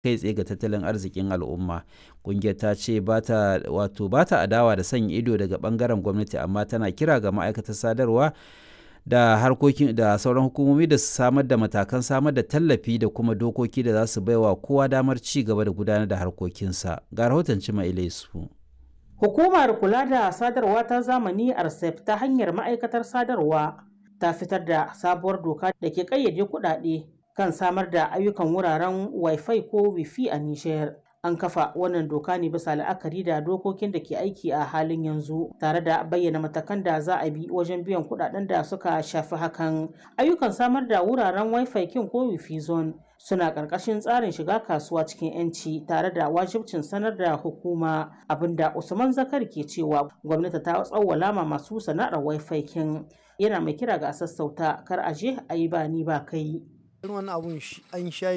kai tsaye ga tattalin arzikin al'umma ƙungiyar ta ce ba ta wato ba ta adawa da sanya ido daga ɓangaren gwamnati amma tana kira ga ma'aikatar sadarwa da harkokin da sauran hukumomi da su samar da matakan samar da tallafi da kuma dokoki da za su baiwa kowa damar ci gaba da gudanar da harkokinsa ga rahoton cima ilaisu Hukumar kula da sadarwa ta zamani RCEP ta hanyar ma'aikatar sadarwa ta fitar da sabuwar doka da ke ƙayyade kuɗaɗe kan samar da ayyukan wuraren Wi-Fi ko Wi-Fi a Nijar. An kafa wannan doka ne bisa la'akari da dokokin da ke aiki a halin yanzu tare da bayyana matakan da za a bi wajen biyan kuɗaɗen da suka shafi hakan. Ayyukan samar da wuraren Wi-Fi kin ko Wi-Fi zone suna ƙarƙashin tsarin shiga kasuwa cikin 'yanci tare da wajibcin sanar da hukuma abinda Usman Zakar ke cewa gwamnati ta tsawwala ma masu sana'ar Wi-Fi kin yana mai kira ga sassauta kar a je a yi ba ni ba kai. Irin wannan abun an sha